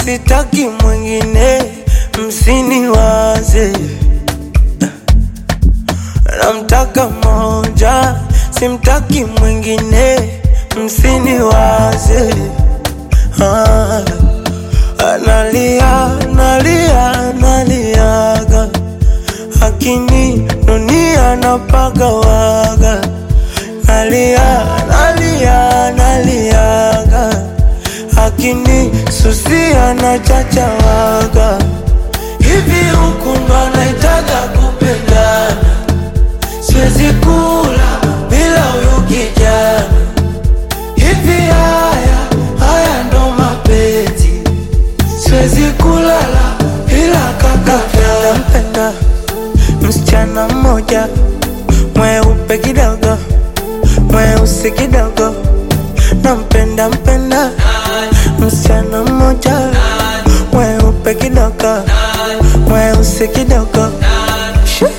sitaki mwingine, msiniwaze. Namtaka moja, simtaki mwingine, msiniwaze. Ah, analia, nalia, naliaga, akini nunia napagawaga, nalia, nalia, naliaga, akini susia na chachawaga. Hivi huku ndo anaitaga kupendana, siwezi kula bila huyu kijana. Hivi haya haya ndo mapenzi, siwezi kulala bila kaka. Nampenda msichana mmoja mweupe kidogo, mweusi kidogo, nampenda mpenda msichana mmoja mweupe kidogo, mweusi kidogo. Shoo.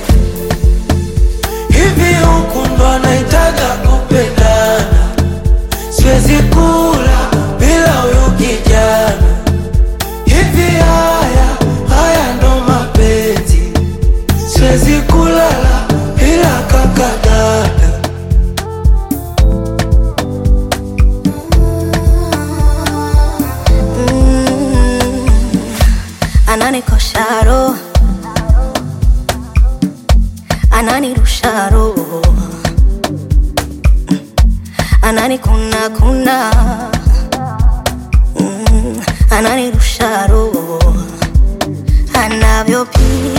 Hivi huku ndo anaitaga kupendana, siwezi kula bila huyu kijana. Hivi haya haya ndo mapenzi, siwezi kulala bila kaka dada. ananikosha roho, ananirusha roho, ananikuna kuna, Mm, ananirusha roho, anavyopiga